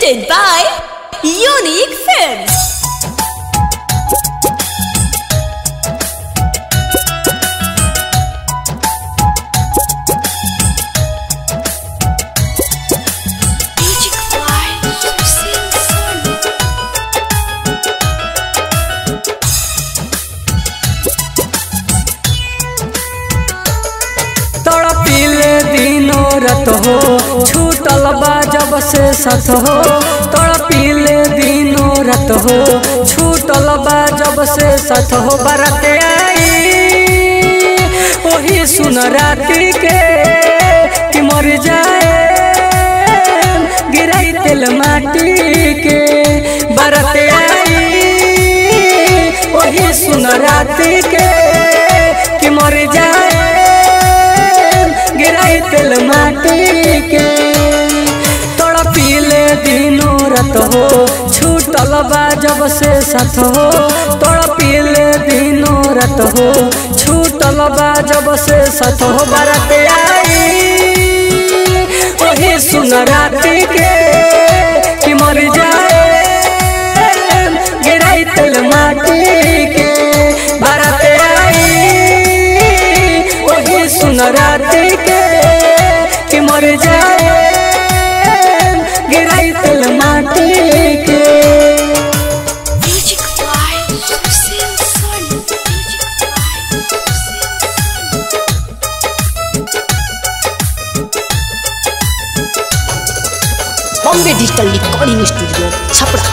Presented by Unique Films. Magic Fly, Hussein Son. तड़पिले दिनो रत हो छूटल बा जब से सत हो तड़पिले दिनो रत हो छूटल बा जब से सत हो बरत आई ओही सुन राती के कि मर जाए गिराई तेल माटी के बरत आई ओही सुन राती के कि मर जाए गिराई तेल माटी के तोड़ा पीले दिनो रत हो छूटल बा जब से साथ हो तोड़ा पीले दिनो रत हो छूटल बा जब से साथ हो बरत आई ओही सुन राती के कि मर जाए गिराई तेल माटी के बरत आई वही सुन राती के कि मर जाए गिराई तेल माटी के Magic Fly, Hussein Son. Magic Fly, Hussein Son. Bombay digital recording studio Chhapra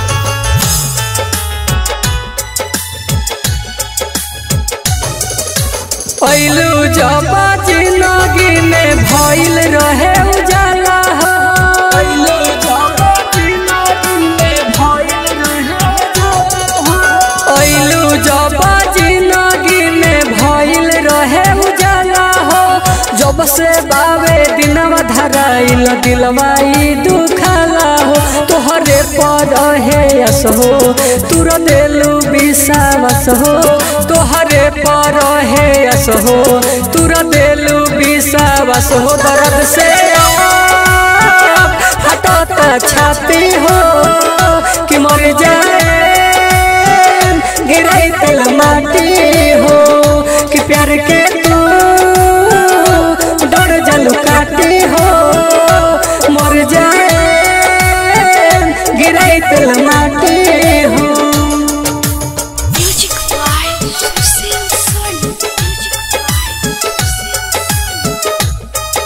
पहलू जब जिंदगी में भइल रहे उजाला हो पहलू जब जिंदगी में भइल रहे उजाला हो पहलू जब जिंदगी में भइल रहे उजाला हो जब से बावे दिनवा धराइल दिलवाई दुखाला हो तोहरे पर है यस हो तुर देलू विश्वास हो तोहरे पर है यस हो तुर देलू विश्वास हो दर्द से हटता छाती हो कि मर जाए गिराई तेल माटी हो कि प्यार के तू डर जल काटी हो मर जाए गिराई तेल माटी हो Magic Fly, Hussein Son. Magic Fly, Hussein Son.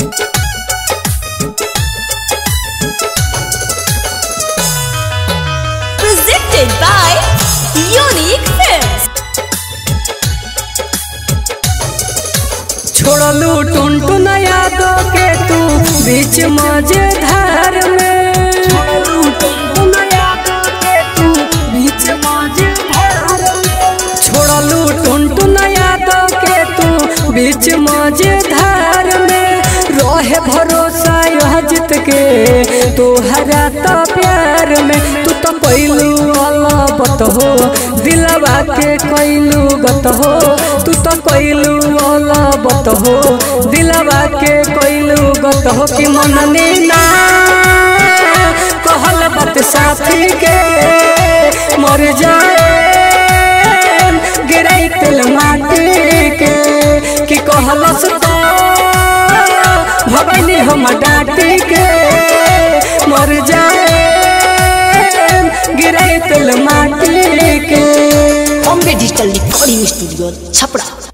Presented by Unique Films. छोड़लू टुनटुन यादों के तू बीच मझधार में छोड़लू टुनटुन यादों के तू बीच मझधार में छोड़लू टुनटुन यादों के तू बीच मझधार में रहे भरोसा यह जीत के तोहरा तो प्यार में तू तो कैलू अलबत हो दिलवा के कैलू गत हो तू तो कैलू अलबत हो दिलवा के कैलू गत हो कि मननी ना कहल बात साथी के मर जाए गिराई तेल माटी के कि कहलस तो भगनी हम डाटी के मर जाए गिराई तेल माटी के Bombay digital recording studio Chhapra